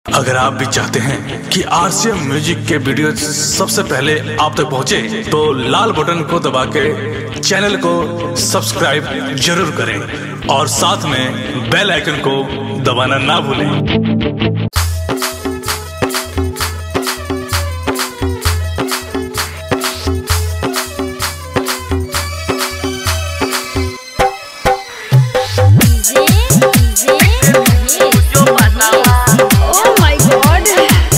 अगर आप भी चाहते हैं कि आरसीएम म्यूजिक के वीडियो सबसे पहले आप तक पहुंचे, तो लाल बटन को दबा के चैनल को सब्सक्राइब जरूर करें और साथ में बेल आइकन को दबाना ना भूलें DJ DJ oh my God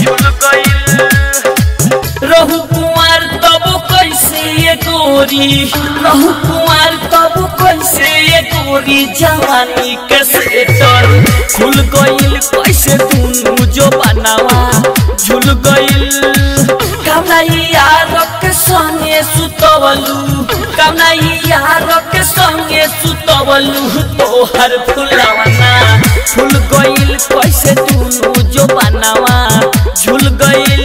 रहु कुमार तब कैसे ये गोरी रहु कुमार तब कैसे ये गोरी जवानी के सेटर खुल गइल कैसे दुनु जो बनावा झुल गइल कमलाई यार के संगे सुतवलू कमलाई यार के संगे सुतवलू तोहर फुलवना झुल गइल कैसे दुनु जो बनावा झुल गइल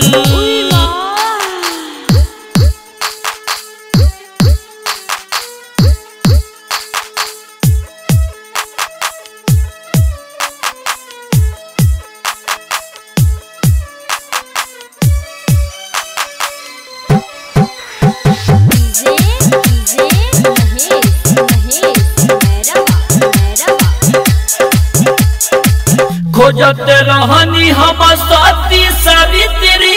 डीजे डीजे महेश महेश मेरा मेरा खोजत रहनी हम सती सावित्री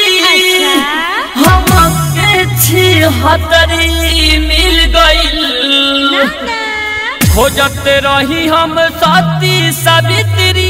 हमके छी हतरी मिल गइल खोजत रही हम सती सावित्री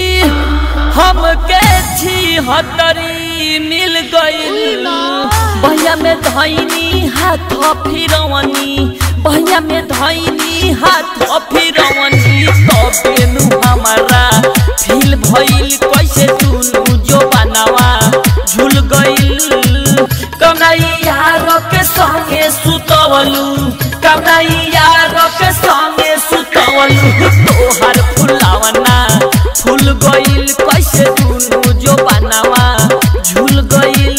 हमके छी हतरी मिल गइल भैया में धैनी हाथ फिरवनी भैया में धैनी हाथ फिरवनी तबेनु हमारा फील भइल कैसे दुनु जो बनावा झुल गइल कमैया के संगे सुतवलू कमैया के संगे सुतवलू तोहर फुलावना फूल गइल कैसे दुनु जो बनावा झुल गइल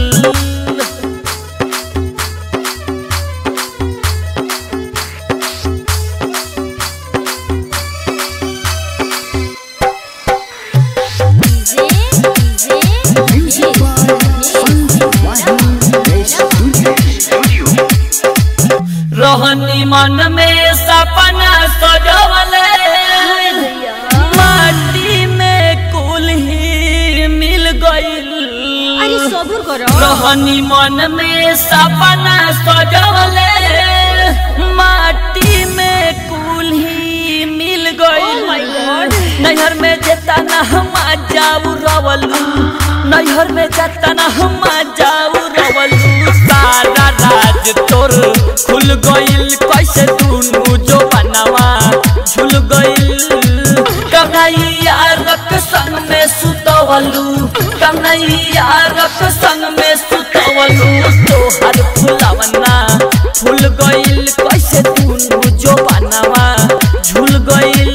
डीजे डीजे रहनी मन में सपना सजवले माटी में कुल ही मिल गइल अरे सब्र करो रहनी मन में सपना सजवले माटी में कुल ही मिल Oh my God. गइल नैहर में जेता ना हम जाऊ रवलू नैहर में जेता ना हम जाऊ रवलू सारा राज तोर खुल गइल कैसे दुनु जो बनवा झुल गइल कन्हैया रक संग में सुतवलू कन्हैया रक संग में सुतवलू तोहर फुलवना फूल गइल कैसे दुनु जो बनवा झुल गइल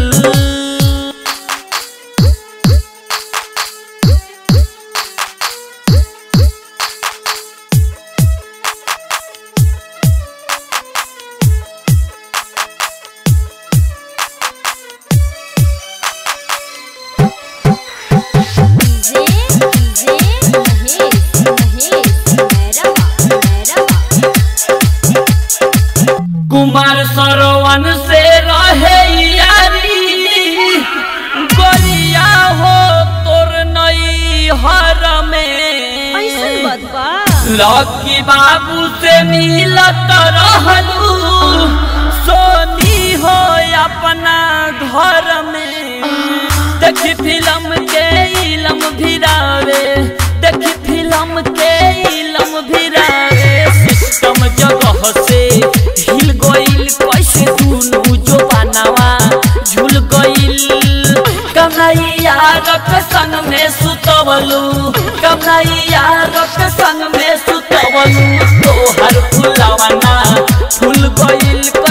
डीजे डीजे महेश महेश मेरा मेरा कुमार सरवन से रहे यारी गोलिया हो तोर नई हर ऐसन में बदबा लकी बाबू से मिलत रहलू सोनी हो अपना घर में देखी फिल्म के इलम भिरावे देखी फिल्म के इलम भिरावे सिस्टम जगह से हिल गइल कैसे दुनु जो बनावा झुल गइल कन्हैया रक संग में सुतवलू कन्हैया रक संग में सुतवलू तोहर फुलवना फूल गइल